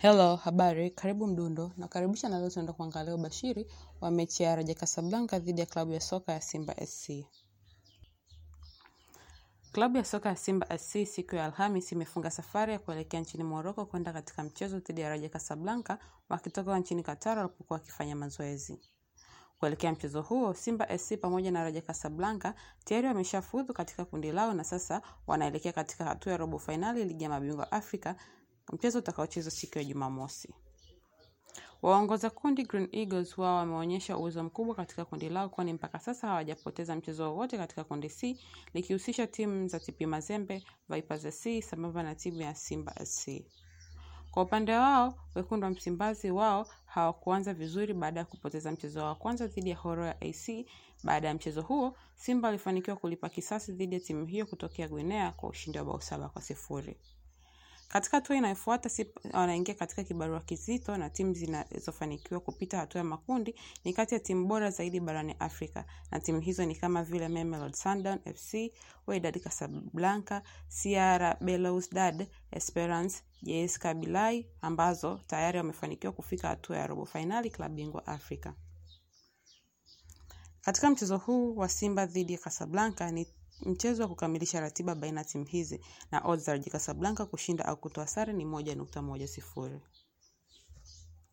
Hello, habari, karibu Mdundo na karibisha na leo tunaenda kuangalia ubashiri wa mechi ya Raja Casablanca dhidi ya klabu ya soka ya Simba SC. Klabu ya soka ya Simba SC siku ya Alhamis imefunga safari ya kuelekea nchini Morocco kwenda katika mchezo dhidi ya Raja Casablanca wakitoka nchini Qatar walipokuwa wakifanya mazoezi. Kuelekea mchezo huo, Simba SC pamoja na Raja Casablanca tayari wameshafuzu katika kundi lao na sasa wanaelekea katika hatua ya robo fainali ligi ya mabingwa Afrika, mchezo utakaochezwa siku ya Jumamosi. Waongoza kundi Green Eagles wao wameonyesha uwezo mkubwa katika kundi lao kwani mpaka sasa hawajapoteza mchezo wowote katika kundi C likihusisha timu za TP Mazembe, Vipers SC sambamba na timu ya Simba SC. Kwa upande wao, wekundu wa Msimbazi wao hawakuanza vizuri baada ya kupoteza mchezo wa kwanza dhidi ya Horoya AC. Baada ya mchezo huo, Simba walifanikiwa kulipa kisasi dhidi ya timu hiyo kutokea Guinea kwa ushindi wa bao saba kwa sifuri. Katika hatua inayofuata Simba wanaingia katika kibarua kizito na timu zinazofanikiwa kupita hatua ya makundi ni kati ya timu bora zaidi barani Afrika na timu hizo ni kama vile Mamelodi Sundowns FC, Wydad Casablanca, CR Belouizdad Esperance, JS Kabylie ambazo tayari wamefanikiwa kufika hatua ya robo fainali klabu bingwa Afrika. Katika mchezo huu wa Simba dhidi ya Casablanca ni mchezo wa kukamilisha ratiba baina ya timu hizi na odds za Raja Casablanca kushinda au kutoa sare ni moja nukta moja sifuri.